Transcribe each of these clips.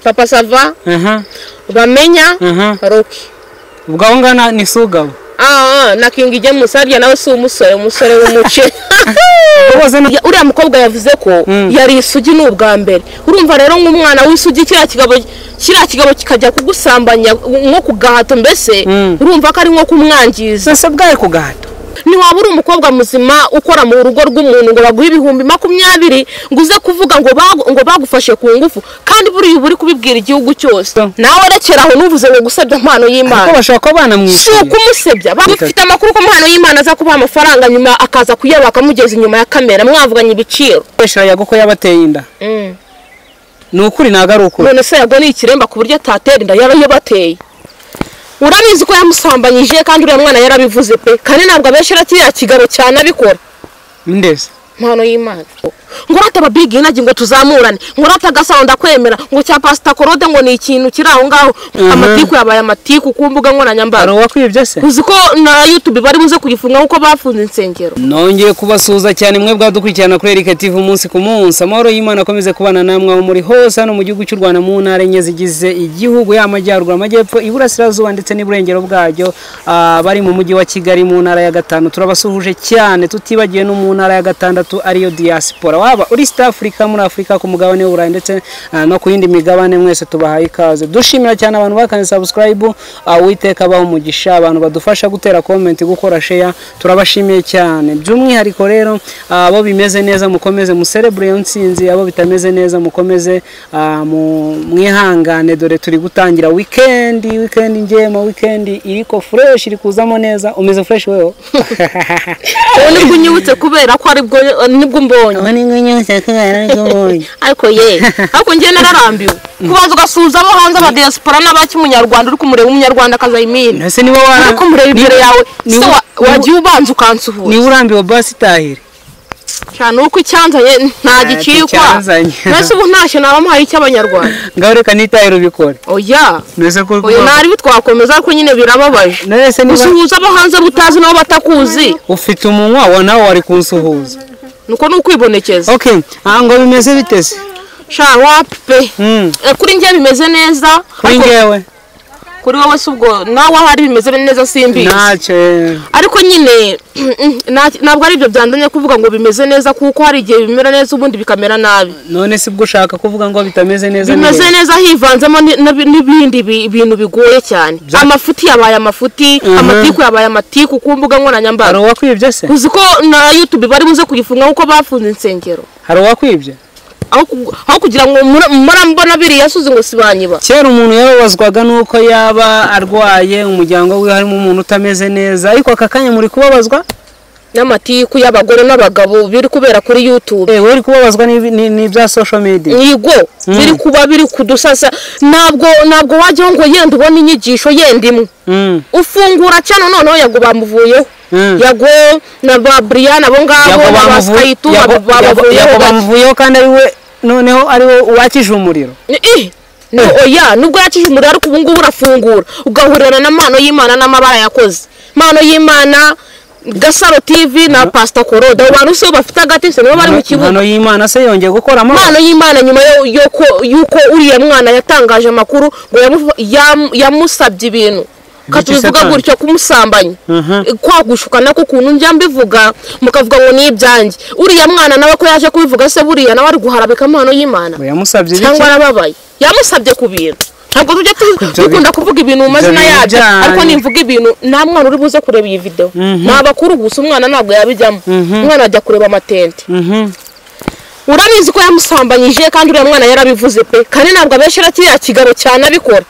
papa sava aha bamenya aha roki ubwo aho ngana ni sugabo Ah, ah, na kingi ijya musabya nawe si umusore umusore w'umuce bose ni Ya- uriya mukobwa yavuze ko Mm. yari isugi ni ubwa mbere urumva rero nk'umwana w'isugi kiriya kigabo kiriya kigabo kikajya kugusambanya nko ku gahato mbese Mm. urumva ko ari nko kumwangiza zose bwawe ku gahato ntiwaba uri umukobwa muzima ukora mu rugo rw'umuntu ngo baguhe ibihumbi makumyabiri ngo uze kuvuga ngo bagu- ngo bagufashe ku ngufu kandi buriya uba uri kubibwira igihugu cyose Mm. nawe rekera aho nuvuze ngo gusebya impano kuko y'imana bashobora kuba si banamwishyuye ukumusebya bafite amakuru ko impano y'imana aza kubaha amafaranga nyuma akaza kuyaba bakamugeza inyuma ya kamera mwavuganye ibiciro gukoresha yago ko yabateye inda Mm. ni ukuri ntabwo ari ukuri none se yago ni ikiremba ku buryo atatera inda yaba yabateye urabizi ko yamusambanyije kandi uriya mwana yarabivuze pe kandi ntabwo abenshi kiriya kigabo cyane abikora ndeze impano y'imana ngo urata ababigi inagi ngo tuzamurane ngo urata agasaro ndakwemera ngo cya pasita korode ngo ni ikintu kiri aho ngaho Mhm. amatiku yabaye amatiku ku mbuga hari nkoranyambaga uwakwibye se uzi ko na yutubi bari buze kuyifunga kuko bafunze insengero nongeye kubasuhuza cyane mwe bwadukurikirana kuri Erika TV umunsi ku munsi amahoro y'imana akomeze kubana namwe aho muri hose hano mu gihugu cy'u rwanda mu ntara enye zigize igihugu yaba amajyaruguru amajyepfo iburasirazuba ndetse n'iburengero bwacyo Ah, bari mu mujyi wa kigali mu ntara ya gatanu turabasuhuje cyane tutibagiwe no mu ntara ya gatandatu ariyo diaspora waba uri sita afurika muri afurika ku mugabane w'uburayi ndetse ah, no ku yindi migabane mwese tubahaye ikaze dushimira cyane abantu bakane sabusikarayibu uwiteka abaha umugisha abantu badufasha gutera komenti gukora sheya turabashimiye cyane by'umwihariko rero ah, abo bimeze neza mukomeze muserebure iyo nsinzi abo bitameze neza mukomeze ah, mu- mwihangane dore turi gutangira wikendi wikendi ngema wikendi iriko fureshi iri kuzamo neza umeze fureshi weho ubu nibwo unyibutse kubera ko aribwo nibwo mbonye ariko ye ariko njye nararambiwe kubanza ugasuhuza abo hanze abadiyasipora n'abakimunyarwanda uri kumureba umunyarwandakazi ayimini ese niba wara ariko mureba imbere yawe ni- se wa- ni- wagiye ubanza ukansuhuza niba urambiwe basi itahire cyane uko icyanzanye nta Ah, gicikwa nticyanzanye. mbese ubu ntashye naba mpaye icy'abanyarwanda ngaho reka n'itahire ubikore oya mbese ko oya ntari bitwakomeza ariko nyine birababaje none se niba gusuhuza abo hanze butazi nabo batakuzi ufite umunwa wa nawe wari kunsuhuza nuko ni ukwibonekeza okay aha ngo bimeze biteze sha wape Mm. Eh, kuri njye bimeze neza kuri ariko ngewe kuri wowe si ubwo nawe ahari bimeze neza simbizi ntacyo ariko nyine nta- ntabwo ari ibyo byandanye kuvuga ngo bimeze neza kuko hari igihe bimera neza ubundi bikamera nabi none si bwo ushaka kuvuga ngo bitameze neza bimeze neza neza hivanzemo ni- n'ib- n'ibindi bi- bintu bigoye cyane amafuti yabaye amafuti Mhm. amatiku yabaye amatiku ku mbuga nkoranyambaga hari uwakwibye se uzi ko na yutubi bari buze kuyifunga kuko bafunze insengero hari uwakwibye aho ku- aho kugira ngo mura- murambona biriya suzi ngo sibanyiba kera umuntu yababazwaga n'uko yaba arwaye umuryango we harimo umuntu utameze neza ariko aka kanya muri kubabazwa n'amatiku y'abagore n'abagabo biri kubera kuri yutubi eh uri kubabazwa n'ibi- ni- n'ibya social media nyigo biri kuba biri kudusasa ntabwo ntabwo wajyaho ngo yenda ubona inyigisho yenda imwe Mm, ufungura cyane noneho yago bamuvuyeho mm. yago na ba Brian abo ngabo na Yago ba bamuvu- Skayitu Yago- Yago- Yago bamuvuyeho gake. bamuvuyeho kandi ariwe noneho ariwe wakije umuriro Eh, no, oya nubwo yakije umuriro ariko ubu ngubu urafungura ugahurira n'amano y'imana n'amabara yakoze mano y'imana gasaro tv na pasita korode abo bantu sibo bafite agatese nibo bari mu kibuga impano y'imana se yongeye gukoramo impano y'imana nyuma yo- yuko yuko uriya mwana yatangaje amakuru ngo yamu- yam- yamusabye ibintu Ka Bityo tubivuga satani. gutyo kumusambanya Mhm. kwagushuka nako ukuntu njya mbivuga mukavuga ngo ni ibyanjye uriya mwana nawe ko yaje kubivuga se buriya nawe ari guharabika impano y'imana Ngo yamusabye ibiki? cyangwa arababaye yamusabye ku bintu ntabwo tujya tu- bi- dukunda kuvuga ibintu mu mazina ibyo yabyo byanyu. ariko nimvuga ibintu nta mwana uri buze kureba iyi videwo Mhm. ni abakuru gusa umwana ntabwo yabijyamo Mhm. umwana ajya kureba amatente Mhm. urabizi ko yamusambanyije kandi uriya mwana yarabivuze pe kandi ntabwo abenshi kiriya kigabo cyane abikora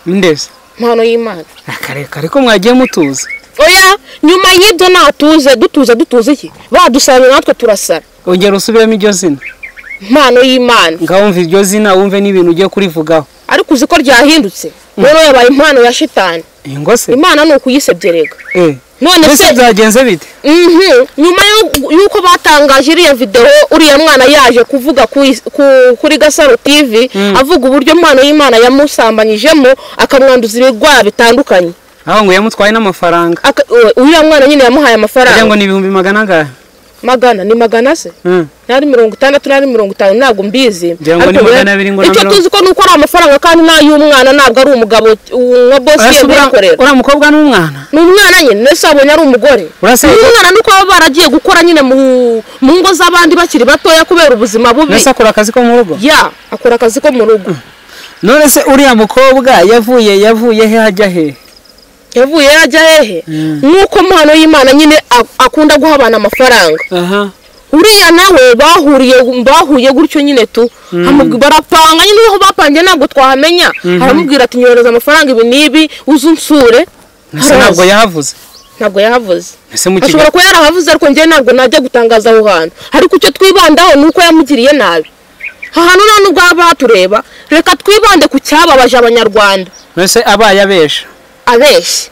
ndetse impano y'imana akareka ariko mwagiye mutuza oya nyuma y'ibyo natuze dutuza dutuze iki badusanga natwe turasara ongera usubiremo iryo zina impano y'imana ngaho wumva iryo zina wumve n'ibintu ugiye kurivugaho ariko uzi ko ryahindutse rero yabaye impano ya shitani ingo se imana ni ukuyisebyerega eh none mbese se byagenze bite Mhm. nyuma yo- y'uko batangaje iriya videwo uriya mwana yaje kuvuga ku is- ku- kuri gasaro tv avuga uburyo impano y'imana yamusambanyijemo akamwanduza ibirwara bitandukanye aho ngo yamutwaye n'amafaranga Aka- uwe- uriya mwana nyine yamuhaye kugira amafaranga ngo ni ibihumbi magana angahe magana ni magana se Mm. n'ari mirongo itandatu n'ari mirongo itanu ntabwo mbizi Ngira ngo ni Ariko magana we- abiri ngo na icyo mirongo- tuzi ko ni uko ari amafaranga kandi n'ay'umwana ntabwo ari umugabo uh, nka bosi Urasa ye uriya- kuyakorera uriya mukobwa n'umwana ni umwana nyine ndetse abonye ari umugore Urasa- uyu mwana nuko baba baragiye gukora nyine mu mu ngo z'abandi bakiri batoya kubera ubuzima bubi mbese akora akazi ko mu rugo ya akora akazi ko mu rugo none se uriya mukobwa yavuye yavuye he hajya he yavuye yajya hehe Mm. nk'uko mpano y'imana nyine ak- akunda guha abantu amafaranga aha uriya nawe bahuriye bahuye gutyo nyine tu amubwi- barapanga nyine aho bapangiye ntabwo twahamenya aramubwira ati nyohereza amafaranga ibi n'ibi uze unsure mbese ntabwo yahavuze ntabwo yahavuze mbese mu ashobora kiganiro kuba yarahavuze ariko njyewe ntabwo najya gutangaza aho hantu ariko icyo twibandaho ni uko yamugiriye nabi aha hantu nta nubwo haba hatureba reka twibande ku cyababaje abanyarwanda mbese abaye abesha abeshye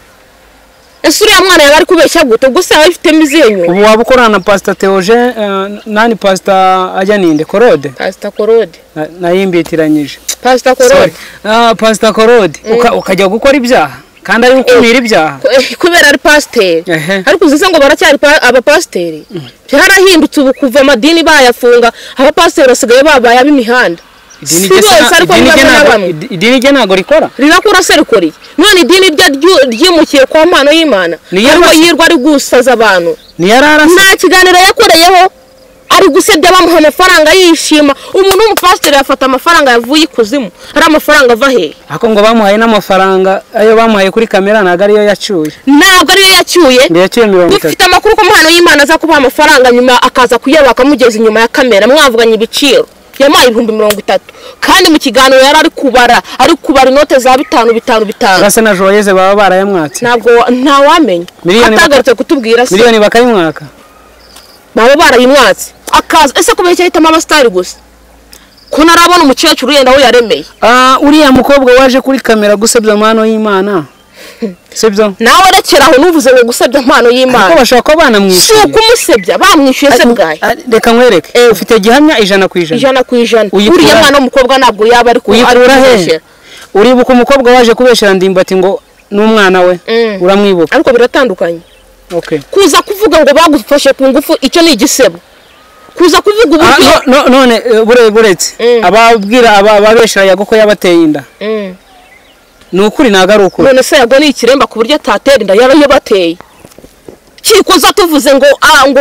ese uriya mwana yaba ari kubeshya gute ubwo se yaba abifitemo izihe nyungu ubu waba ukorana na pasita teoje eh, nani pasita ajya ninde korode pasita korode Na- nayimbitiranyije pasita korode Ah, pasita korode Uka- ukajya gukora ibyaha kandi ari gukumira ibyaha Ku- kubera ari pasiteri Ehe. ariko uzi se ngo baracyari pa- abapasiteri byarahindutse ubu kuva amadini bayafunga abapasiteri basigaye babaye ab'imihanda si Idini rye sa- bose ariko idini bamwe rye na ntago- bamwe idi- idini rye ntabwo rikora rirakura se rikuri none idini rye ryu- ryimukiye kwa mpano y'imana Ni yo ariko basi. yirwa ari gusaza abantu ntiyari arasa nta kiganiro yakoreyeho ari gusebya bamuha amafaranga yishima umuntu w'umupasiteri yafata amafaranga yavuye ikuzimu ari amafaranga ava hehe ariko ngo bamuhaye n'amafaranga ayo bamuhaye kuri kamera ntabwo ariyo yacuye ntabwo ariyo yacyuye ngo yacuye mirongo itatu dufite amakuru ko mpano y'imana aza kubaha amafaranga nyuma akaza kuyaba akamugeza inyuma ya kamera mwavuganye ibiciro yamuhaye ibihumbi mirongo itatu kandi mu kiganiro yari ari kubara ari kubara inote za bitanu bitanu bitanu urasa na joyeze baba barayamwatse ntabwo ntawamenya Miliyoni- atagarutse kutubwira se miliyoni bakayimwaka baba barayimwatse akaza ese kubera icyo ahitamo abasitari gusa ko narabona umukecuru yenda aho yaremeye Ah, uriya mukobwa waje kuri kamera gusebya amahano y'imana sibyo nawe rekera aho nuvuze ngo gusebya impano ariko y'imana bashobora kuba si banamwishyuye ukumusebya bamwishyuye se bwaye Ah, reka nkwereke Eh. ufite gihamya ijana ku ijana ijana ku ijana Uyikura- uriya mwana w'umukobwa ntabwo yaba ari ku- ari uyikura he kumubeshyera. uribuka umukobwa waje kubeshyira ndimba ati ngo n'umwana we Mm. uramwibuka ariko biratandukanye okay kuza kuvuga ngo bagufashe ku ngufu icyo ni igisebo kuza kuvuga Ah, uburyo no- no- none eh, bure- buretse Mm. ababwira aba- ababeshyira yago ko yabateye inda Mm. ni ukuri ntabwo ari ukuri none se yago ni ikiremba ku buryo atatera inda yaba yabateye kikuza tuvuze ngo ah, ngo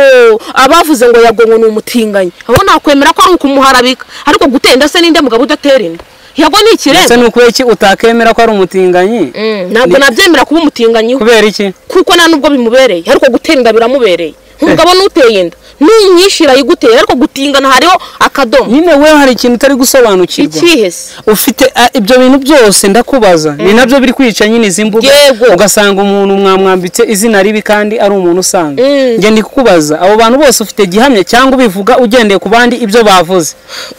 abavuze ngo yago ngo ni umutinganyi abo nakwemera ko ari ukumuharabika ariko gutera inda se ninde mugabo udatera inda yago ni ese ikiremba ni ukuri iki utakemera ko ari umutinganyi Mm, ntabwo nabyemera kuba umutinganyiho kubera iki kuko nta nubwo bimubereye ariko gutera inda biramubereye umugabo n'uteye inda n'unyishira yigutera ariko gutingana hariho akadomo nyine we hari ikintu utari gusobanukirwa ikihe se ufite ah, ibyo bintu byose ndakubaza ni nabyo biri kwica nyine izi mbuga Yego. ugasanga umuntu mwamwambitse izina ribi kandi ari umuntu usanga Mm. njye ndi kukubaza abo bantu bose ufite gihamya cyangwa ubivuga ugendeye ku bandi ibyo bavuze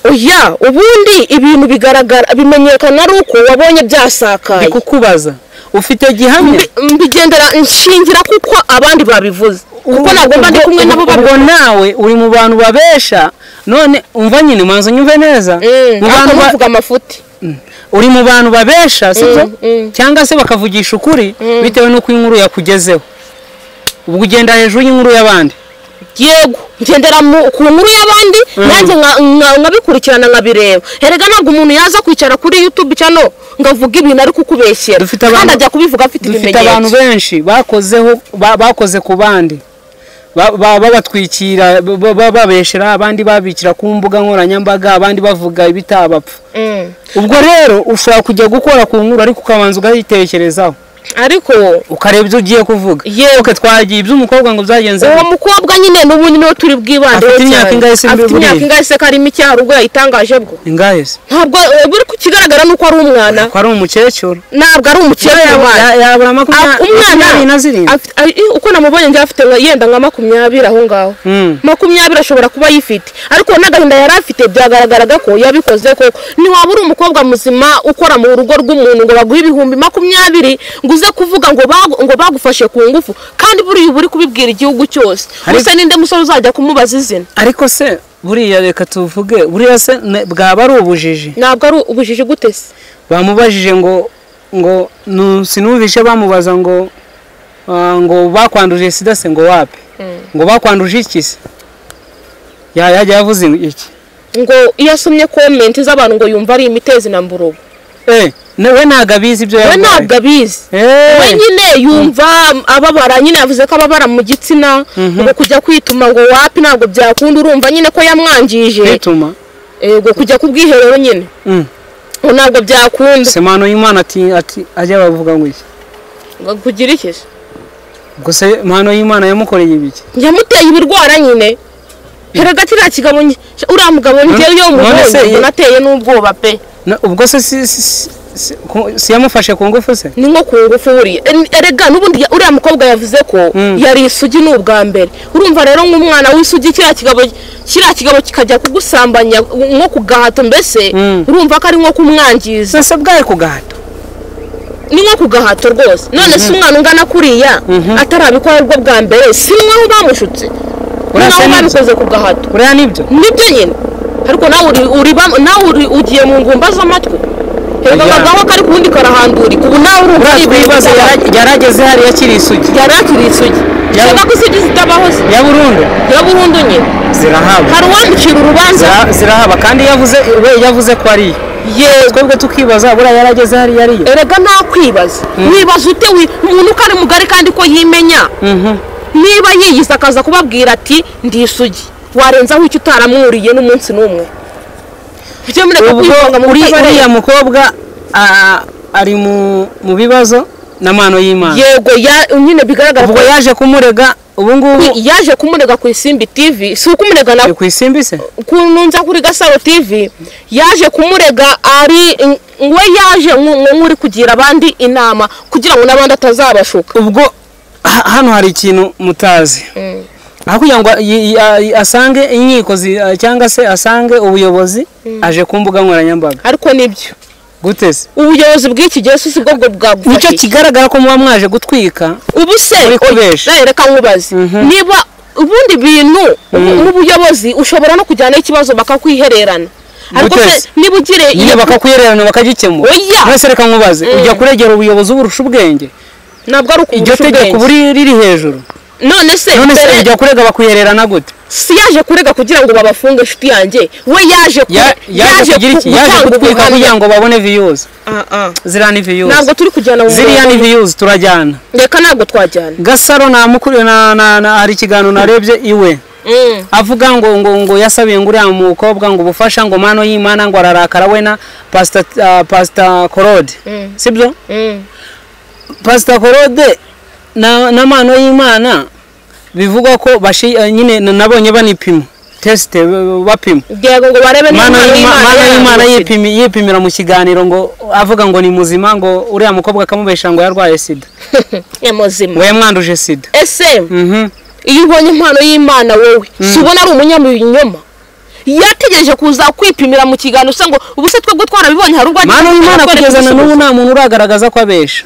oya ubundi ibintu bigaragara bimenyekana ari uko wabonye byasakaye ndi kukubaza ufite gihamya Mbi- mbigendera nshingira kuko abandi babivuze kuko ntabwo mba ndi kumwe nabo babivuga ubwo babibona nawe uri mu bantu babesha none umva nyine manza nyumve neza mu bantu ba- bavuga amafuti uri mu bantu babesha sibyo Mm, mm. cyangwa se bakavugisha ukuri bitewe n'uko inkuru yakugezeho ubwo ugenda hejuru y'inkuru y'abandi yego ngendera mu- ku nkuru y'abandi nanjye nka- nka- nkabikurikirana nkabireba erega ntabwo umuntu yaza kwicara kuri youtube cyano ngo avuge ibintu ari kukubeshyera Dufite abantu- kandi ajya kubivuga afite dufite abantu ibimenyetso benshi bakozeho ba- bakoze ku bandi Ba- ba- babatwikira ba- ba- babeshera abandi babikira ku mbuga nkoranyambaga abandi bavuga ibitabapfa Mm. ubwo rero ushobora kujya gukora ku nkuru ariko ukabanza ukayitekerezaho ariko ukareba ibyo ugiye kuvuga Yewe. Oke, twagiye iby'umukobwa ngo byagenze uwo mukobwa nyine n'ubu ni we turi bwibandeho Afite imyaka ingahe se muri afite imyaka buriya? ingahe se ko arimo icyaha ubwo yayitangaje bwo ingahe se ntabwo eh, buri ku kigaragara ni uko ari umwana ko ari umukecuru ntabwo ari umukecuru umwana Ya- yabura Ah, makumyabiri makumyabiri na umwana zirindwi afite- ari- uko namubonye njye afite nka- yenda nka makumyabiri aho ngaho Mm. makumyabiri ashobora kuba ayifite ariko n'agahinda yari afite byagaragaraga ko yabikoze koko ntiwaba uri umukobwa muzima ukora mu rugo rw'umuntu ngo baguhe ibihumbi makumyabiri ngo uze kuvuga ngo bagu- ngo bagufashe ku ngufu kandi buriya uba uri kubibwira igihugu cyose Ariko- gusa ninde musore uzajya kumubaza izina ariko se buriya reka tuvuge buriya se ne- bwaba ari ubujiji ntabwo ari ubujiji gute se bamubajije ngo ngo nu- sinumvishe bamubaza ngo ah, ngo bakwanduje sida se ngo wapi ngo bakwanduje iki se yajya yavuze iki ngo iyo asomye komenti z'abantu ngo yumva ari imitezi na mburubu Eh, na- we ntabwo abizi ibyo we yarwaye ntabwo abizi Eh, we nyine yumva ababara nyine yavuze ko ababara mu gitsina ngo kujya kwituma ngo wapi ntabwo byakunda urumva nyine ko yamwangije kwituma ngo kujya ku bwiherero nyine Mm. ngo ntabwo byakunda semano y'imana ati ati ajya bavuga ngo iki Ngo kugira iki se? gusa mano y'imana yamukoreye ibiki yamuteye ibirwara nyine heragati nta kigabo nye- uriya mugabo njyewe iyo none umubonye se ye- mbona ateye n'ubwoba pe Na- ubwo se si- si- si- si- ku- si yamufashe ku ngufu se ni nko ku ngufu buriya En- erega n'ubundi ya- uriya mukobwa yavuze ko Mm. yari isugi ni ubwa mbere urumva rero nk'umwana w'isugi kiriya kigabo kiriya kigabo kikajya kugusambanya nko ku gahato mbese Mm. urumva ko ari nko kumwangiza zose bwaye ku gahato ni nko ku gahato rwose none se umwana ungana kuriya atarabikora aribwo bwa mbere si mwaho bamushutse Urasa mwaho neza. babikoze ku gahato buriya nibyo nibyo nyine ariko nawe uri uri bam- nawe uri ugiye mu ngumba z'amatwi reba Ajya. abagabo kari kuwundi karahandurika ubu nawe urumva ari buriya ibintu twibaza bitaragira- yara- yarageze hariya akiri isugi yari akiri isugi Yari- shaka ko isugi zitabaho se ya burundu ya burundu nyine zirahaba hari uwamucira urubanza Zira- zirahaba kandi yavuze we yavuze ko ari iyo yego twebwe tukibaza buriya yarageze hariya ariyo erega nta kwibaza wibaza ute wi- umuntu uko ari mugari kandi ko yimenya niba yiyiza akaza kubabwira ati ndi isugi warenzaho icyo utaramwuriye n'umunsi n'umwe byo mureka ubwo kwivanga mu uri- butabareba. uriya mukobwa a- ari mu mu bibazo na mano y'imana yego ya- nyine bigaragara ubwo ko yaje kumurega ubu ngubu yaje kumurega ku isimbi tv si ukumurega na ni ku isimbi se kununza kuri gasaro tv yaje kumurega ari we yaje nku- nku- nk'uri kugira abandi inama kugira ngo n'abandi atazabashuka ubwo ha- hano hari ikintu mutazi aho kugira ngo yi- yi- a- asange inkiko zi- a- cyangwa se asange ubuyobozi aje ku mbuga nkoranyambaga ariko nibyo gute se ubuyobozi bw'iki gihe si bwo bwo nicyo bwagufashije kigaragara ko muba mwaje gutwika ubu se muri kubesha. oya, reka nkubaze niba ubundi bintu ubu- n'ubuyobozi ushobora no kujyanaho ikibazo bakakwihererana ariko Guteza. se niba ugire nyine bakakwihererana bakagikemura Oya. mwese reka nkubaze ujya kuregera ubuyobozi uburusha ubwenge nabwo ari ukubusha iryo ubwenge. tegeko ubu riri riri hejuru none se none se mbere- ujya kurega bakuhererana gute si yaje kurega kugira ngo babafunge inshuti yanjye we yaje ku- Ya- yaje kugira iki yaje gutwika kugira ngo babone viyuzi Ah, ah. ziriya ni viyuzi ntabwo turi kujyana mu ziriya ni murongo. viyuzi turajyana reka ntabwo twajyana gasaro namukuru na, na, na hari ikiganiro narebye iwe avuga ngo ngo ngo yasabiye ngo uriya mukobwa ngo ubufasha ngo mano y'imana ngo ararakara we na pasita ah, pasita korode sibyo pasita korode na, na mano y'imana bivugwa ko bashi eh, nyine na- nabonye banipima tesite eh, bapima yego ngo barebe niba mana impano y'Imana y'imana yaramutse. yipimi- yipimira mu kiganiro ngo avuga ngo ni muzima ngo uriya mukobwa akamubesha ngo yarwaye sida ni muzima ngo yamwanduje sida ese Mhm. iyo ubonye impano y'imana wowe si ubona ari umunyamubinyoma yategereje kuza kwipimira mu kiganiro usa ngo ubu se twebwe twarabibonye hari ubwo mana y'imana kugeza na n'ubu nta muntu uragaragaza ko abesha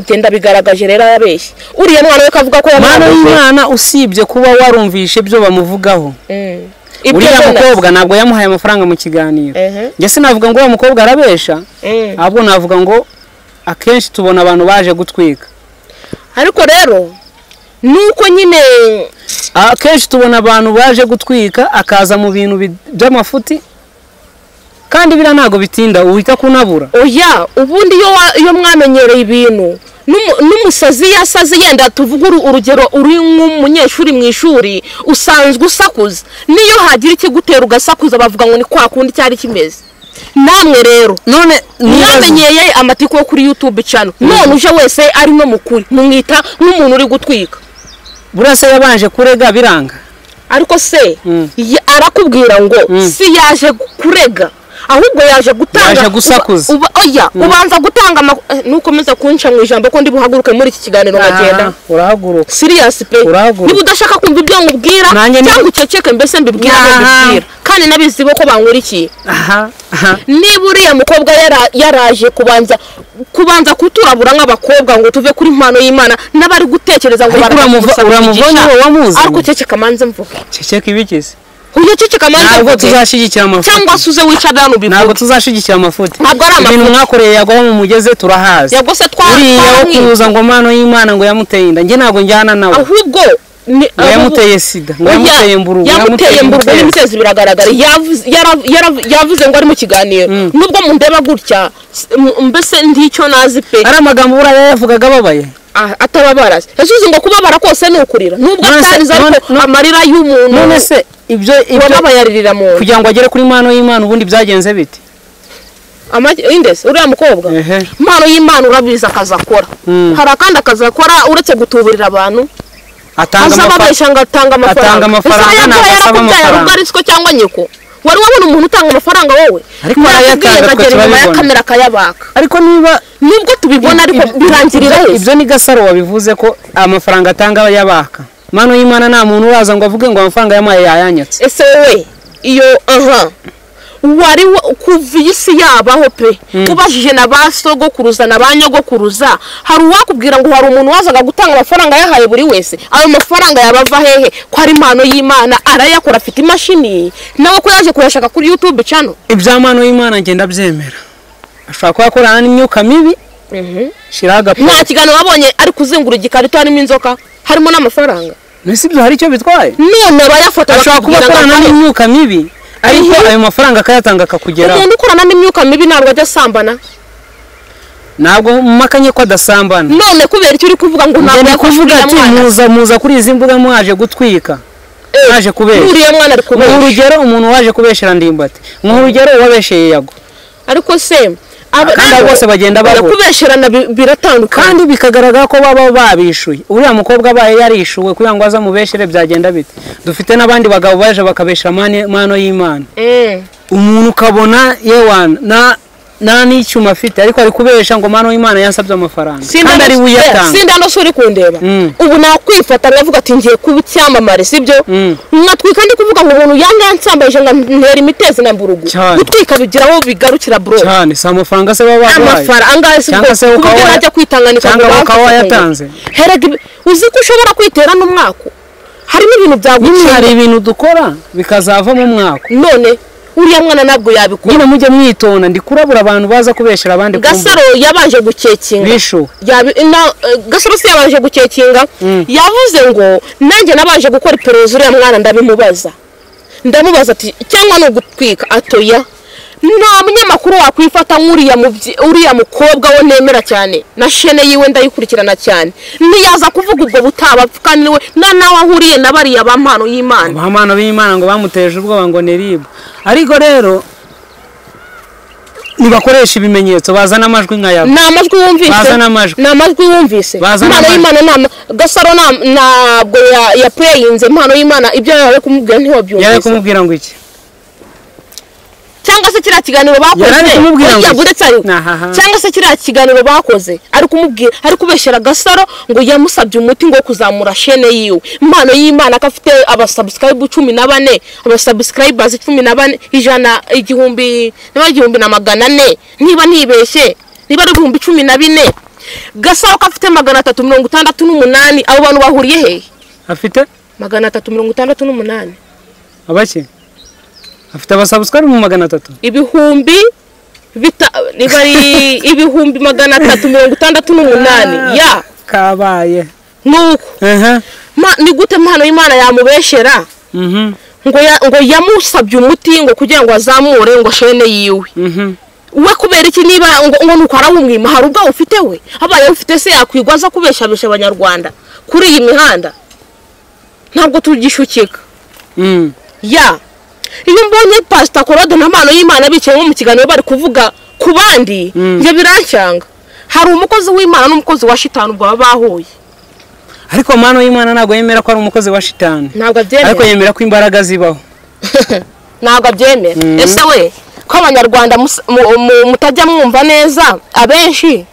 genda bigaragaje rero yabeshye uriya mwana we kavuga ko mana yamwanduje. y'imana usibye kuba warumvishe ibyo bamuvugaho Mm. Ibyo uriya mbona. mukobwa ntabwo yamuhaye amafaranga mu kiganiro Ehe. njye sinavuga ngo uriya mukobwa arabesha Mm. ahubwo navuga ngo akenshi tubona abantu baje gutwika ariko rero nuko nyine akenshi tubona abantu baje gutwika akaza mu bintu bi- by'amafuti kandi biriya ntabwo bitinda uhita kunabura oya ubundi iyo wa- iyo mwamenyereye ibintu n'umu- n'umusazi iyo asaze yenda tuvuge uru- urugero uri nk'umunyeshuri mu ishuri usanzwe usakuza n'iyo hagira ikigutera ugasakuza bavuga ngo ni kwa kundi cyari kimeze namwe rero none mwamenyeye amatiko yo kuri yutube cano none uje wese ari no mukuri mumwita nk'umuntu uri gutwika buriya se yabanje kurega biranga ariko se Mm. ya- arakubwira ngo si yaje kurega ahubwo yaje gutanga Yaje gusakuza. uba- uba- oya ubanza gutanga amak- eh, nukomeza kunca mu ijambo ko ndi buhaguruke muri iki kiganiro nkagenda Aha, urahaguruka siriyasi pe Urahaguruka. niba udashaka kumva ibyo nkubwira Nanjye ni- cyangwa uceceke mbese mbibwire aho Aha. mbibwira kandi nabizi bo ko bankurikiye aha aha niba uriya mukobwa yara- yaraje kubanza kubanza kuturabura nk'abakobwa ngo tuve kuri impano y'imana n'abari gutekereza ngo Ariko baramugusaba uramuva- uramuvanye umugisha. wowe wamuzanye? ariko ceceka manze mvuge ceceka ibigeze uyu ceceka manze ntabwo mvuge tuzashyigikira amafuti cyangwa se uze wicara hano ntabwo ubivuge tuzashyigikira amafuti Ntabwo ari ibintu amafuti. mwakoreye yagwaho mu mugeze turahazi yabwo se twa uriya wo twamwica. kuza ngo mano y'imana ngo yamuteye inda njye ntabwo njyana nawe ahubwo ni- ngo abo- yamuteye sida ngo Oya, yamuteye mburugu yamuteye mburugu imfezi. n'imitezi biragaragara Yavuze- yarav- yarav- yavuze ngo ari mu kiganiro nubwo mundeba gutya s- m- mbese nticyo nazi pe ari amagambo buriya yavugaga ababaye Ah, atababara yasuze ngo kubabara kose ni ukurira nubwo None se- atariza ariko amarira y'umuntu none se ibyo ibyo wababaye aririra mu nda kugira ngo agere kuri mano y'imana ubundi byagenze bite Amagi- indese uriya mukobwa Ehe. impano y'imana urabizi akazi akora Mm. hari akandi akazi akora uretse gutuburira abantu atanga aza amafaranga babesha ngo atanga Atanga amafaranga amafaranga, Isaha ntabwo yakora asaba yarakubyaye amafaranga. ubwo ari siko cyangwa nyoko wari wabona umuntu utanga amafaranga wowe Ariko Narakubwiye arayatanga, ngo twe agera inyuma ya turabibona. kamera akayabaka ariko niba nubwo tubibona ariko Ibyo- birangirira ibyo- heza ibyo ni gasaro wabivuze ko amafaranga atanga yabaka mano y'imana nta muntu uraza ngo avuge ngo amafaranga yamuhaye yayanyatse ese wowe iyo aha wari wa- kuva iyi si yabaho pe ubajije na ba sogokuruza na ba nyogokuruza hari uwakubwira ngo hari umuntu wazaga gutanga amafaranga yahaye buri wese ayo mafaranga yabava hehe ko ari impano y'imana arayakora afite imashini nawe ko yaje kuyashaka kuri yutube cano ibya mano y'imana ngenda byemera ashobora kuba akorana n'imyuka mibi shiraho agapira nta kiganiro wabonye ari kuzengura igikarito harimo inzoka harimo n'amafaranga mbese ibyo hari icyo bitwaye none abayafata ashobora kuba bakakubwira ngo akorana atahe. n'imyuka mibi ariko ayo mafaranga akayatanga akakugeraho ugenda ukorana n'imyuka mibi ntabwo ajya asambana ntabwo mumakanye ko adasambana none kubera icyo uri kuvuga ngo ntabwo ugenda kuvuga yakwishyurira ati mwana muza muza kuri izi mbuga mwaje gutwika mwaje kubesha Nkuriya mwana ari ni kubeshya urugero umuntu waje kubeshera ndimbati ni urugero uwabesheye yago ariko se Kandi abo bose bagenda bahura. barakubesherana bi- biratandukanye kandi bikagaragara ko baba babishuye uriya mukobwa abaye yarishuwe kugira ngo aze amubeshere byagenda bite dufite n'abandi bagabo baje bakabeshera mane- mano y'imana Mm. umuntu ukabona yewana na nta n'icyuma afite ariko ari kubesha ngo mano y'imana yansabye amafaranga Sinda kandi ari no- eh, buyatanga sinda no se uri kundeba Mm. ubu nakwifata nkavuga ati ngiye kuba icyamamare sibyo Mm. nkatwika ndi kuvuga ngo umuntu yanga yansambaje ngo ntera imitezi na mburugu Cyane. gutwika bigira aho bigarukira bro cyane si amafaranga se baba babaye amafaranga Cyangwa se ukaba waya- najya kwitanganika cyangwa ngo ukaba bamfate wayatanze. ngo- herega ibi- uzi ko ushobora kwitera n'umwaka harimo ibintu byagucira hari ibintu dukora bikazavamo umwaka none uriya mwana ntabwo yabikora nyine mujye mwitonda ndi kurabura abantu baza kubeshera abandi ku mbuga gasaro yabanje gukekinga bishuwe Yabi- na- eh, gasaro si yabanje gukekinga yavuze ngo nanjye nabanje gukora iperereza uriya mwana ndabimubaza ndamubaza ati cyangwa ni ugutwika atoya nta munyamakuru wakwifata nk'uriya mubyi- uriya mukobwa we nemera cyane na shene yiwe ndayikurikirana cyane ntiyaza kuvuga ubwo butaba kandi niwe na nawe ahuriye na bariya ba mpano y'imana abahumana b'imana ngo bamuteje ubwoba ngo ni ribu ariko rero ntibakoresha ibimenyetso bazana amajwi nka yawe ni amajwi wumvise Bazana amajwi. ni amajwi wumvise Bazana impano amajwi. y'imana nta gasaro nta- ntabwo ya- yapureyinze impano y'imana ibyo yari ari kumubwira yari ari ntiwabyumvise kumubwira ngo iki cyangwa se kiriya kiganiro bakoze Yari ari kumubwira ngo oya, iki? uretse ari- Ahaha. cyangwa se kiriya kiganiro bakoze ari kumubwira ari kubeshyera gasaro ngo yamusabye umuti ngo wo kuzamura shene yiwe impano y'imana ko afite abasubscribe cumi na bane abasubscribers cumi na bane ijana igihumbi niba ari igihumbi na magana ane niba ntibeshye niba ari ibihumbi cumi na bine gasaro ko afite magana atatu mirongo itandatu n'umunani abo bantu bahuriye hehe afite magana atatu mirongo itandatu n'umunani abaki afite abasabusukari mu magana atatu ibihumbi bita riba ari ibihumbi magana atatu mirongo itandatu n'umunani ya kabaye nuko aha Ma- ni gute impano y'imana yamubeshera mhm ngo ya- ngo yamusabye umuti ngo kugira ngo azamure ngo shene yiwe mhm we kubera iki niba ngo ngo nuko arawumwima hari ubwo ufite we abaye ufite se yakwigwa aza kubeshabesha abanyarwanda kuri iyi mihanda ntabwo tugishukika mhm ya iyo mbonye pasita korode na mpano y'imana bicaye nko mu kiganiro bari kuvuga ku bandi Mm. njye birancyanga hari umukozi w'imana n'umukozi wa shitani ubwo baba bahuye ariko mano y'imana ntabwo yemera ko ari umukozi wa shitani ntabwo ariko abyemera yemera ko imbaraga zibaho ntabwo abyemera Mm. ese we ko abanyarwanda mus- mu- mu- mutajya mwumva neza abenshi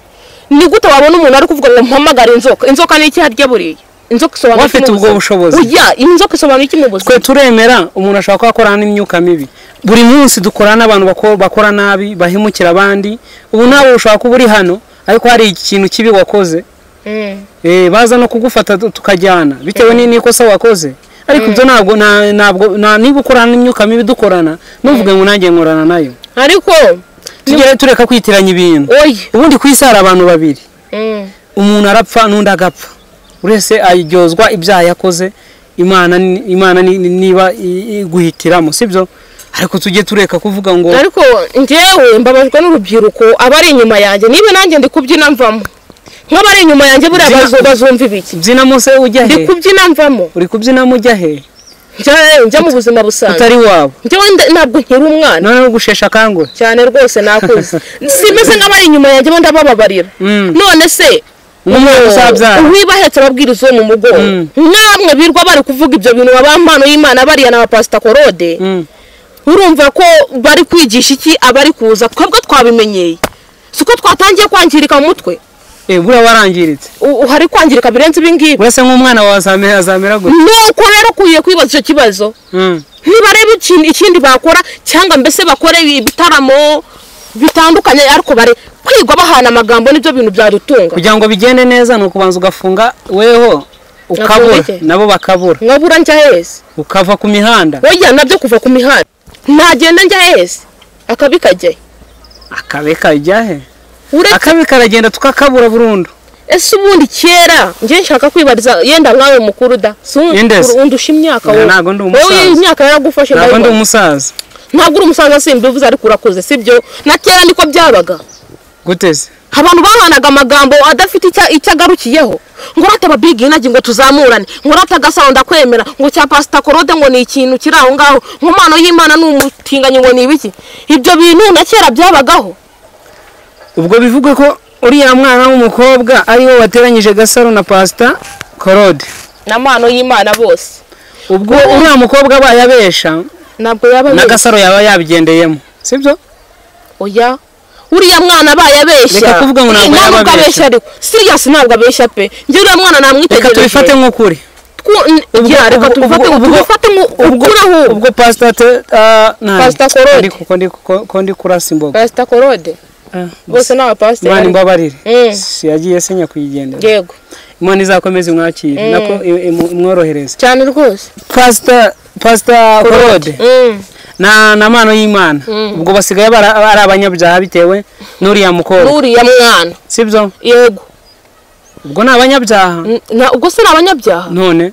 ni gute wabona umuntu ari kuvuga ngo mpamagare inzoka inzoka ni iki harya buriya inzoka isobanura Uwafite iki mu ubwo buzima? bushobozi. Oya, inzoka isobanura iki mu buzima twe turemera umuntu ashobora kuba akorana n'imyuka mibi buri munsi dukorana n'abantu bako- bakora nabi bahemukira abandi ubu nawe ushobora kuba uri hano ariko hari ikintu kibi wakoze Mm. eh, baza no kugufata tu- tukajyana bitewe ni- n'ikosa wakoze ariko ibyo ntabwo nta- ntabwo nta- niba ukorana n'imyuka mibi dukorana ntuvuge ngo nanjye nkorana nayo ariko tugere tureka kwitiranya ibintu oya ubundi ku isi hari abantu babiri Mm. umuntu arapfa n'undi agapfa buri wese aryozwa ibyaha yakoze imana ni- imana ni- ni- niba i- iguhitiramo sibyo ariko tujye tureka kuvuga ngo ariko njyewe mbabajwe n'urubyiruko abari inyuma yanjye niba nanjye ndi kubyina mvamo nk'abari inyuma yanjye buriya Mbyina- bazu- bazumva ibiki mbyina mose ujya ndi he kubyina mvamo uri kubyina mo ujya he njya njya mu buzima busanzwe utari wabo njyewe nda- ntabwo nkiri umwana noneho ugushesha akanguhe cyane rwose nakuze simeze nk'abari inyuma yanjye bo ndabababarira Mm. none se umwana uzabyara uwibahetse ababwiriza uwo mu mugongo Mm. namwe birwa bari kuvuga ibyo bintu abampano y'imana bariya na bapasita korode Mm. urumva ko bari kwigisha iki abari kuza twebwe twabimenyeye si uko twatangiye kwangirika mu mutwe Eh, buriya warangiritse U- hari kwangirika birenze ibi ngibi uretse nk'umwana wawe azamera azamera gute nuko rero ukwiye kwibaza icyo kibazo Mm. ntibarebe ikintu ikindi bakora cyangwa mbese bakore ibitaramo bitandukanye ariko bare kwigwa bahana amagambo nibyo bintu byadutunga kugira ngo bigende neza ni ukubanza ugafunga weho ukabura Gafunge. nabo bakabura nkabura njya heza ukava ku mihanda wajya nabyo kuva ku mihanda ntagenda njya heza akabi kajyayo akabe kajya he uretse akabe karagenda tukakabura burundu ese ubundi kera njye nshaka kwibariza yenda nkawe mukuru da si un- Yendeze. uru- undusha imyaka Oya, wowe. ntago ndi umusaza. wowe imyaka yaragufashe ntabwo ndi ndabibona. umusaza ntabwo uri umusaza simbivuze ariko urakuze sibyo na kera niko byabaga guteze abantu bahanaga amagambo adafite icya- icyo agarukiyeho ngo urata ababigi inagi ngo tuzamurane ngo urata agasaro ndakwemera ngo cya pasita korode ngo ni ikintu kiri aho ngaho nkomano y'imana ni umutinganyi ngo ni ibiki ibyo bintu na kera byabagaho ubwo bivuge ko uriya mwana w'umukobwa ariwe wateranyije gasaro na pasita korode ni amano y'imana bose ubwo uriya mukobwa abaye abesha ntabwo yaba na abeshya. gasaro yaba yabigendeyemo sibyo oya uriya mwana abaye abeshya Reka kuvuga ngo ntabwo Ni, yaba abeshya. ariko siriya ntabwo abeshya pe njye uriya mwana reka namwitegereje tubifate nk'ukuri Twu- n- Ubwo- ya, reka ubwo- tubifate ubwo- ubwo- tubifate nk'ukuri ahubwo ubwo pasita te- ah, nabi. Pastor Korode. Ndi ku- ko ndi ku- ko ndi kurasa imboga pasita korode Ah, bose ni abapasiteri imana imbabarire Mm. Si- yagiye asenya kuyigendera yego imana izakomeze imwakire nako i- imu- imworohereze cyane rwose pasita pasita korode Mm. na na mano y'imana ubwo basigaye bara- ari abanyabyaha bitewe n'uriya mukobwa n'uriya mwana sibyo yego ubwo ni abanyabyaha N- na- ubwo se ni abanyabyaha none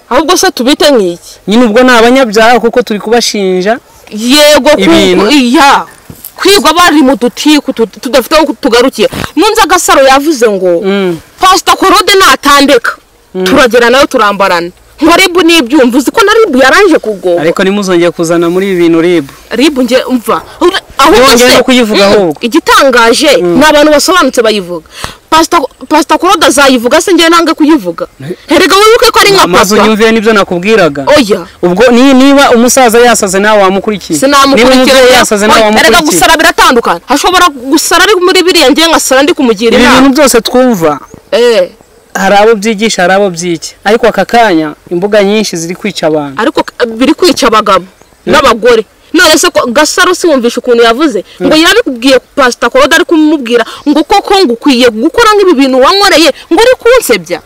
ahubwo se tubite nk'iki nyine ubwo ni abanyabyaha kuko turi kubashinja yego ku- Ibintu. iya kwigwa bari mu dutiku tu- tudafite aho tugarukiye nunze agasaro yavuze ngo Mm. pasita korode natandeka turagera nayo turambarana nka ribu n'ibyumva uzi ko na ribu yaranje kugoba ariko ntimuzongeye kuzana muri ibi bintu ribu ribu nge umva Ura- aho Ntiwongere ugeze- no kuyivuga Mm, ahubwo. igitangaje ni abantu basobanutse bayivuga pasita pasita korode azayivuga se ngewe nange kuyivuga herega wibuke ko ari nka amazu papa nyumviye nibyo nakubwiraga oya ubwo ni- niba umusaza yasaze nawe wamukurikiye niba umubyeyi sinamukurikirana yasaze nawe erega wamukurikiye gusara biratandukana hashobora gusara ari muri biriya ngewe nkasara ndi kumugira ibi bintu inama byose twumva Eh, hari abo byigisha hari abo byiki ariko aka kanya imbuga nyinshi ziri kwica abantu ariko k- biri kwica abagabo n'abagore none se ko gasaro si wumvishe ukuntu yavuze ngo yarabibwiye pasita korode ari kumubwira ngo koko ngo ukwiye gukora nk'ibi bintu wankoreye ngo uri kunsebya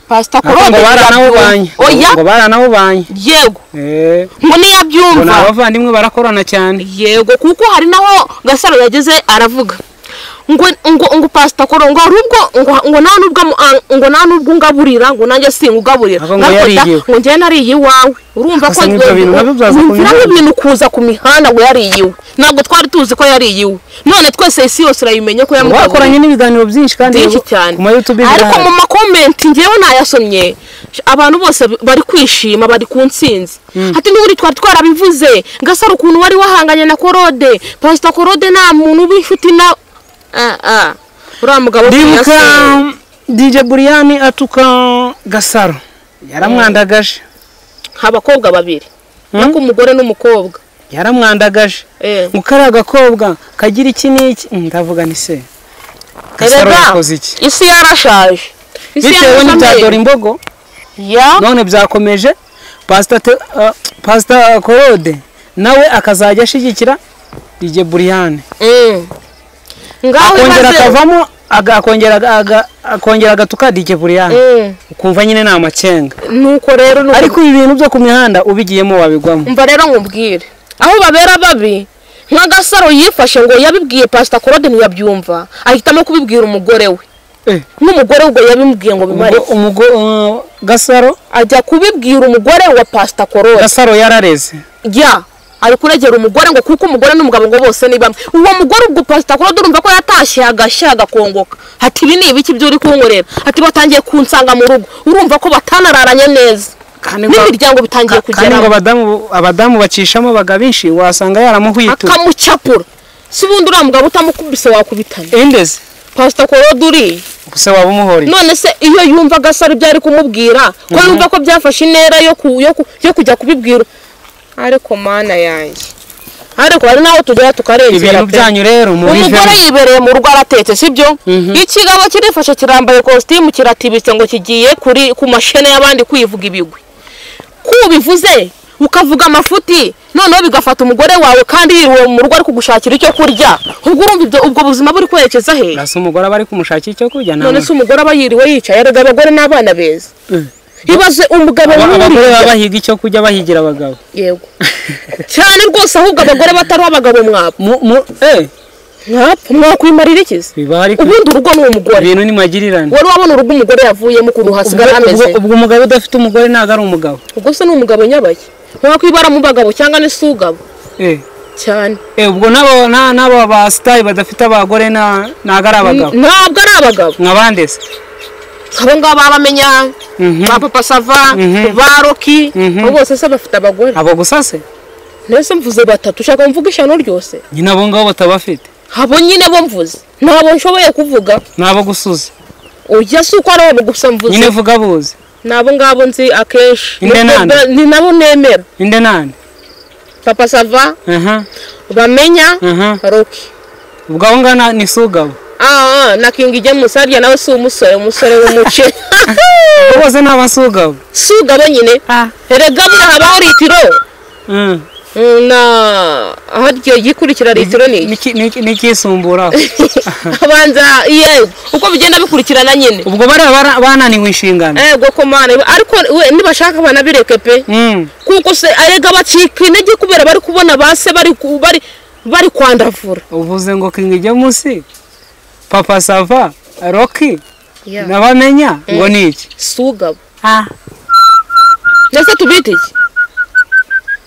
pasita Ariko korode ngo baranawubanye oya ngo baranawubanye yego Eh, ngo ngo ni niyabyumva abavandimwe barakorana cyane yego kuko hari naho gasaro yageze aravuga ngo ngo ngo pasita koro ngo hari ubwo ngo ngo nta nubwo amu- a- ngo nta nubwo ungaburira ngo nanjye singugaburira Ahubwo ngo yariyiwe. ngo njyewe nariye iwawe urumva ko Gusa n'ibyo bintu nabyo byaza ku wumvira mihanda. nk'ibintu kuza ku mihanda ngo yariyiwe ntabwo twari tuzi ko yariyiwe none twese isi yose urayimenye ko yamugaburira bakoranye n'ibiganiro byinshi kandi byinshi cyane ku ma YouTube ariko birahari mu makomenti ngewe nayasomye abantu bose bari kwishima bari ku ntsinzi ati n'ubundi twari twarabivuze gasaro ukuntu wari wahanganye na korode pasita korode nta muntu w'inshuti na Ah, ah. uriya mugabo atinya ndibuka se. DJ Buriyani atuka Gasaro yaramwandagaje abakobwa babiri ariko umugore n'umukobwa yaramwandagaje Eh. ngo kariya gakobwa kagira iki n'iki Mm, ndavuga ni se Gasaro Erega, yakoze iki isi yarashaje Isi bitewe yarashaje. n'ibya dore imbogo Ya. none byakomeje pasita Te- ah, pasita korode nawe akazajya ashyigikira DJ Buriyani Mm. ngaho akongera imaze akavamo aga- akongera aga- aga- akongera agatuka DJ Buriyani Mm. ukumva nyine ni amacenga nuko rero nuko ariko ibi bintu byo ku mihanda ubigiyemo wabigwamo umva rero nkubwire aho babera babi nka gasaro yifashe ngo yabibwiye pasita korode ntiyabyumva ahitamo kubibwira umugore we n'umugore ubwo yabimubwiye ngo bimare Ubwo umugo- uh, gasaro ajya kubibwira umugore wa pasita korora gasaro yarareze jya ari kuregera umugore ngo kuko umugore n'umugabo ngo bose ni bamwe uwo mugore ubwo pasita kuro durumva ko yatashye agashya agakongoka ati ibi ni ibiki byo uri kunkorera ati batangiye kunsanga mu rugo urumva ko batanararanye neza kandi ngo- n'imiryango bitangiye kandi ngo kugera abadamu abadamu bacishamo baga benshi wasanga yaramuhwitura akamucapura si bundi uriya mugabo utamukubise wakubitana indeze pasita kuro duri gusa waba umuhoreye none se iyo yumva agasaro ibyo ari kumubwira ko yumva ko byafashe intera yo ku- yo ku- yo kujya kubibwira ariko mana yanjye ariko hari n'aho tugera tukarengera ibintu pe. byanyu rero umugore mubivemo yibereye mu rugo aratetse sibyo ikigabo kirifashe kirambaye kositimu kiratibitse ngo kigiye kuri ku mashene y'abandi kwivuga ibigwi kubivuze ukavuga amafuti noneho bigafata umugore wawe kandi yiriwe mu rugo ari kugushakira icyo kurya ubwo urumva ibyo- ubwo buzima buri kwerekeza he asa umugore aba ari kumushakira icyo kurya nta none se umugore aba yiriwe yicaye erega abagore n'abana beza Eh. ibaze umugabo Aba- abagore n'uriya. baba bahiga icyo kurya bahigira abagabo yego cyane rwose ahubwo abagore batari abagabo mwapfa Mu- mu- eh, mwapfa mwakwimarira ikizi biba ari ku- ubundi urugo ni umugore ibintu ni magirirane wari wabona urugo umugore yavuyemo ukuntu hasigara Ubwo- hameze ubwo- ubwo umugabo udafite umugore ntabwo ari umugabo ubwo se ni umugabo nyabaye ntakwibara mu bagabo cyangwa ni si ugabo Eh, cyane eh, ubwo n'abo na- n'abo ba sitari badafite abagore na- ntabwo ari abagabo ntabwo ari abagabo nk'abandi se abo ngabo babamenya Mhm. ba papa sava Mhm. ba roki Mhm. abo bose se bafite abagore abo gusa se mbese mvuze batatu ushaka mvuga ishyano ryose nyine abo ngabo batabafite abo nyine bo mvuze ntabwo nshoboye kuvuga n'abo gusuza ujya si uko ari abo gusa mvuze nyine vuga buzi ni abo ngabo nzi akenshi Inde nande? ni nabo nemera inde nande papa sava aha bamenya aha roki ubwo aho ngana ni si ugabo Ah, ah, na King James harya nawe si umusore umusore w'umuce Abo bose ni abasugabo si ugabo nyine erega buriya habaho litiro Mm, na harya igikurikira litiro ni iki? n'ikisumbura abanza yego uko bigenda bikurikirana nyine ubwo bariya bara- bananiwe inshingano ego ko mana ariko we nibashaka banabireke pe Mm. kuko se erega bacika intege kubera bari kubona base bari ku- bari bari kwandavura uvuze ngo King James papa sava roki Yeah. nabamenya ngo ni iki si ugabo ndetse tubita iki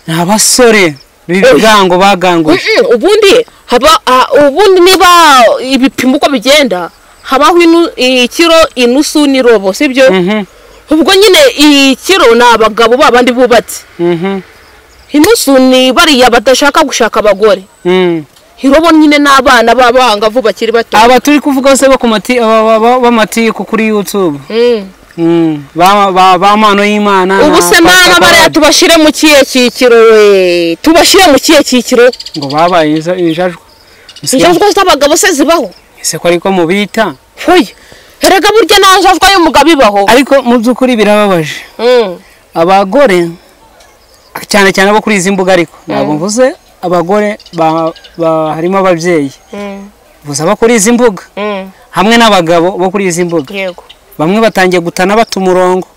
ni abasore b'ibigango baganguye Mm-mm, ubundi haba ah, ubundi niba ibipimo uko bigenda habaho inu- ikiro inusu n'irobo sibyo Mhm, ubwo nyine ikiro ni abagabo babandi bubatse mhm, inusu ni bariya badashaka gushaka abagore mm. irobo nyine n'abana b'abangavu bakiri bato aba turi kuvuga se bo ku mati- ba- ba- ba- b'amatiku kuri youtube Mm. Mm, ba ba- ba mano y'imana na ubu se Pastor mama bariya Claude. tubashyire mu kihe cyiciro we tubashyire mu kihe cyiciro ngo babaye inja- injajwa Ese- injajwa z'abagabo se zibaho ese ko ariko mubita hoya erega burya nta njajwa y'umugabo ibaho ariko mu by'ukuri birababaje Mm. abagore cyane cyane abo kuri izi mbuga ariko ntabwo mvuze abagore ba- ba- harimo ababyeyi Mm. gusa abo kuri izi mbuga Mm. hamwe n'abagabo bo kuri izi mbuga yego bamwe batangiye gutana bata umurongo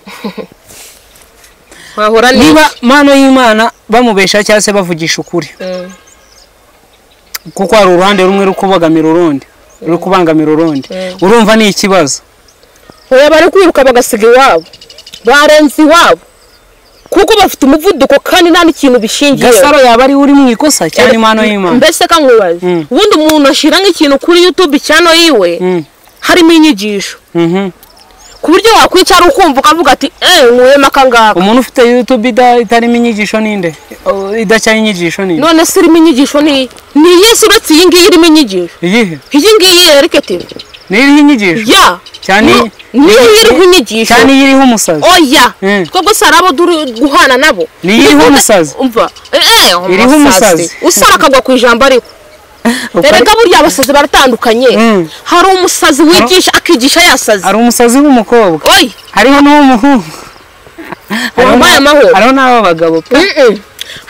wahora niba niba mano y'imana bamubesha cyangwa se bavugisha ukuri kuko hari uruhande rumwe ruri kubogamira urundi ruri kubangamira urundi urumva ni ikibazo oya bari kwiruka bagasiga iwabo barenze iwabo kuko bafite umuvuduko kandi nta n'ikintu bishingiyeho gasaro yaba ari uri mu ikosa cyane impano y'imana mbese kankwibaza Mm. ubundi umuntu ashyira nk'ikintu kuri youtube cyano yiwe Mm, harimo inyigisho mhm. ku buryo wakwicara ukumva ukavuga ati eee nkuhema akangaka umuntu ufite youtube ida- itarimo inyigisho ninde O- idacyaye inyigisho ninde none se irimo inyigisho ni ni iyihe se uretse iyi ngiyi irimo inyigisho iyihe iyi ngiyi ereketeri n'iriho inyigisho ya cyane ni- niyo iriho inyigisho cyane iriho umusazi oya Mm. twebwe si arabo duri guhana nabo Ni iriho Dukunda- umusazi. umva eh, eh, Iriho umusazi. usara akagwa ku ijambo ariko Uko ari- erega burya abasazi baratandukanye Mm. hari umusazi wigisha akigisha yasaze hari umusazi w'umukobwa oyi hariho n'uw'umuhungu Hariho Wambaye na- amahoro. hariho n'ab'abagabo pe Mm-mm.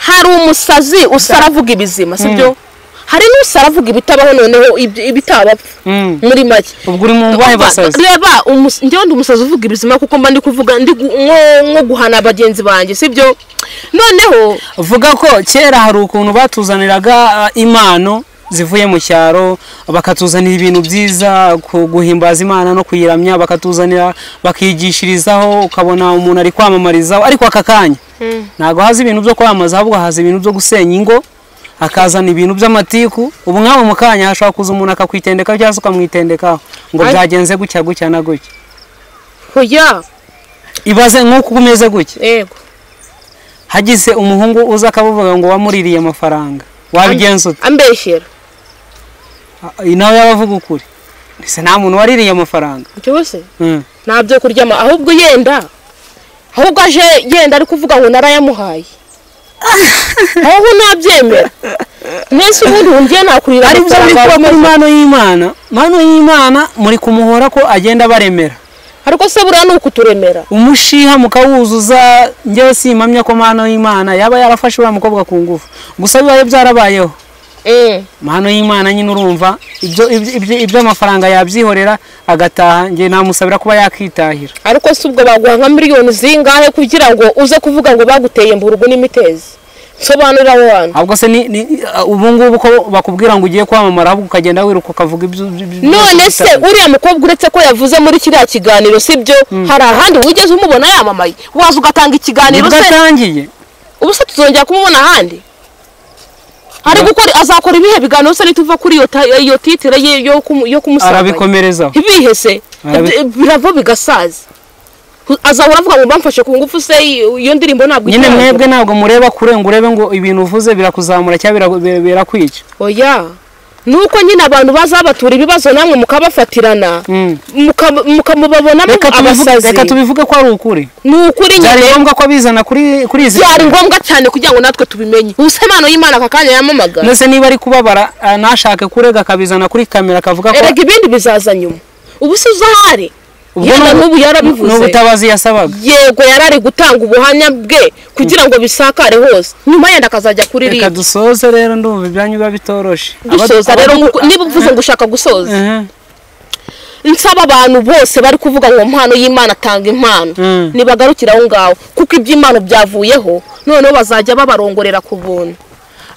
hari umusazi usara avuga ibizima sibyo hari n'usara avuga ibitabaho noneho ib- ibitabapfa Mm. muri make ubwo uri mu mbahe Umva, basazi reba umus- njyewe ndi umusazi uvuga ibizima kuko mba ndi kuvuga ndi gu- nko nko guhana bagenzi banjye sibyo noneho uvuga ko kera hari ukuntu batuzaniraga ah, impano zivuye mu cyaro bakatuzanira ibintu byiza ku guhimbaza imana no kuyiramya bakatuzanira bakigishirizaho ukabona umuntu ari kwamamarizaho ariko aka kanya ntabwo haza ibintu byo kwamamaza ahubwo haza ibintu byo gusenya ingo hakazana ibintu by'amatiku ubu nk'aho mu kanya hashobora kuza umuntu akakwitendekaho cyangwa se ukamwitendekaho ngo Ari- byagenze gutya gutya na gutya oya ibaze nk'uko umeze gutya yego hagize umuhungu uza akavuga ngo wamuririye amafaranga wabigenza ute ambeshyera Ah, nawe yaba avuga ukuri ese nta muntu waririye amafaranga icyo se Mm. nta byo kuryama ahubwo yenda ahubwo aje yenda ari kuvuga ngo narayamuhaye ahubwo ntabyemera mwese ubundi wumviye nakurira ari byo muri kuba muri mano y'imana mano y'imana muri kumuhora ko agenda abaremera ariko se buriya ni ukuturemera umushiha mukawuzuza njyewe simpamya ko mano y'imana yaba yarafashe uriya mukobwa ku ngufu gusa bibaye byarabayeho Eh, mano y'imana nyine urumva ibyo- ibyo- ibyo- iby'amafaranga yabyihorera agataha njye namusabira kuba yakwitahira ariko si ubwo baguha nka miliyoni zingahe kugira ngo uze kuvuga ngo baguteye mburugu n'imitezi sobanurira abo bantu ahubwo se ni- ni- ubu ngubu ko bakubwira ngo ugiye kwamamara ahubwo ukagenda wiruka ukavuga ibyo ibyo- ibyo- none se ibyo- uriya mukobwa uretse ko yavuze muri kiriya kiganiro sibyo hari ahandi wigeze umubona yamamaye waza ugatanga ikiganiro nibwo se atangiye ubu se tuzongera kumubona ahandi ari gukora azakora ibihe biganiro se nituva kuri iyo ta- iyo titire ye yo kumu- yo kumusanga arabikomerezaho ibihe se Arabi- Ibyo- birava bigasaza azahora avuga ngo bamfashe ku ngufu se iyo ndirimbo ntabwo nyine ikirangira." mwebwe ntabwo mureba kure ngo urebe ngo ibintu uvuze birakuzamura cyangwa bira- bira- birakwica oya nuko nyine abantu bazabatura ibibazo namwe mukabafatirana Mm. muka- mukamubabonamo reka tubivuge abasazi reka tubivuge ko ari ukuri ni ukuri byari nyine ngombwa ko abizana kuri kuri izi byari ngombwa cyane kugira ngo natwe tubimenye ubusa impano y'imana aka kanya yamamagara ndetse niba ari kubabara ah, ntashake kurega akabizana kuri kamera akavuga ko erega ibindi bizaza nyuma ubu si uzi aho ari Ubwo yenda ni- n'ubu ni yarabivuze ubutabazi yasabaga yego yarari gutanga ubuhamya bwe kugira ngo bisakare hose nyuma yenda akazajya reka kuririmba dusoze rero ndumva ibyanyu biba bitoroshe dusoza Abadu- rero abadu- nkuko- niba uvuze ngo ushaka gusoza Eh, nsaba abantu bose bari kuvuga ngo impano y'imana atanga impano Mm. nibagarukire aho ngaho kuko iby'imana byavuyeho noneho bazajya babarongorera ku buntu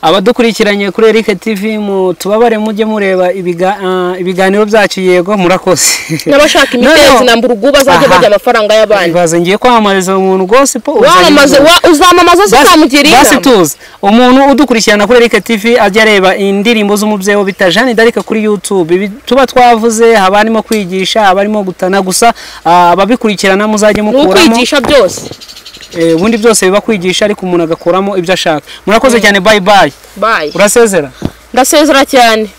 abadukurikiranye kuri Eric TV mu tubabare mujye mureba ibiga- ah, ibiganiro byacu yego murakoze n'abashaka Noneho- imitezi na mburugu bazajya Aha. barya amafaranga y'abandi ibaze ngiye kwamamariza umuntu gospel wamamaze uzajya- wa- uzamamaza se ukamugira basi inama tuzi umuntu udukurikirana kuri Eric TV ajya areba indirimbo z'umubyeyi we bita Jeanne d'Arc kuri YouTube ibi tuba twavuze haba harimo kwigisha haba harimo gutana gusa ah, ababikurikirana muzajye ni mukuramo ukwigisha byose eh, ubundi byose biba kwigisha ariko umuntu agakuramo ibyo ashaka murakoze cyane bye bye bayi urasezera ndasezera cyane